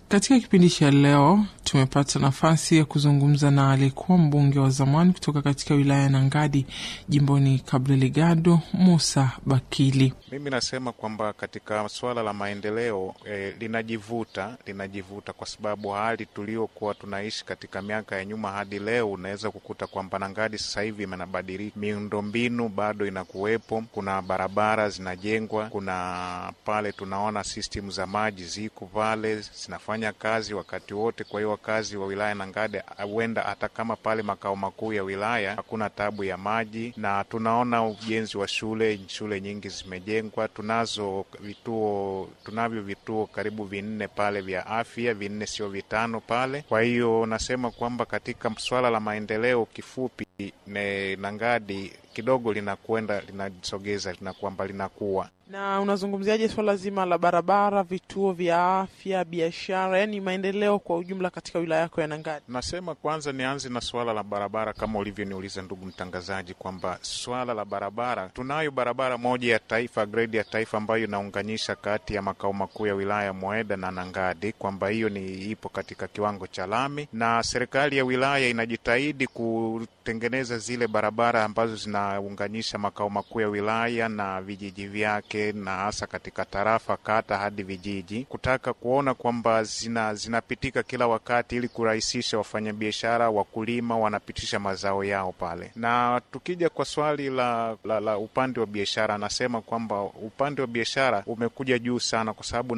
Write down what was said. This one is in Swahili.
Katika kipindi cha leo tumepata nafasi ya kuzungumza na aliyekuwa mbunge wa zamani kutoka katika wilaya ya Nangadi jimboni Cabo Delgado, Musa Bakili. Mimi nasema kwamba katika suala la maendeleo eh, linajivuta linajivuta kwa sababu hali tuliokuwa tunaishi katika miaka ya nyuma hadi leo, unaweza kukuta kwamba Nangadi sasa hivi imenabadilika, miundombinu bado inakuwepo, kuna barabara zinajengwa, kuna pale tunaona system za maji ziko pale zinafanya kazi wakati wote. Kwa hiyo wakazi wa wilaya Nangadi huenda hata kama pale makao makuu ya wilaya hakuna tabu ya maji, na tunaona ujenzi wa shule, shule nyingi zimejengwa. Tunazo vituo, tunavyo vituo karibu vinne pale vya afya, vinne sio vitano pale. Kwa hiyo nasema kwamba katika swala la maendeleo, kifupi ne Nangadi kidogo linakwenda linasogeza, lina kwamba linakuwa Na unazungumziaje swala zima la barabara, vituo vya afya, biashara, yaani maendeleo kwa ujumla katika wilaya yako ya Nangadi? Nasema kwanza nianze na swala la barabara, kama ulivyoniuliza ndugu mtangazaji, kwamba swala la barabara, tunayo barabara moja ya taifa, grade ya taifa, ambayo inaunganisha kati ya makao makuu ya wilaya Mweda na Nangadi, kwamba hiyo ni ipo katika kiwango cha lami, na serikali ya wilaya inajitahidi kutengeneza zile barabara ambazo zinaunganisha makao makuu ya wilaya na vijiji vyake, na hasa katika tarafa, kata hadi vijiji, kutaka kuona kwamba zina zinapitika kila wakati ili kurahisisha wafanyabiashara, wakulima wanapitisha mazao yao pale. Na tukija kwa swali la, la, la upande wa biashara, anasema kwamba upande wa biashara umekuja juu sana, kwa sababu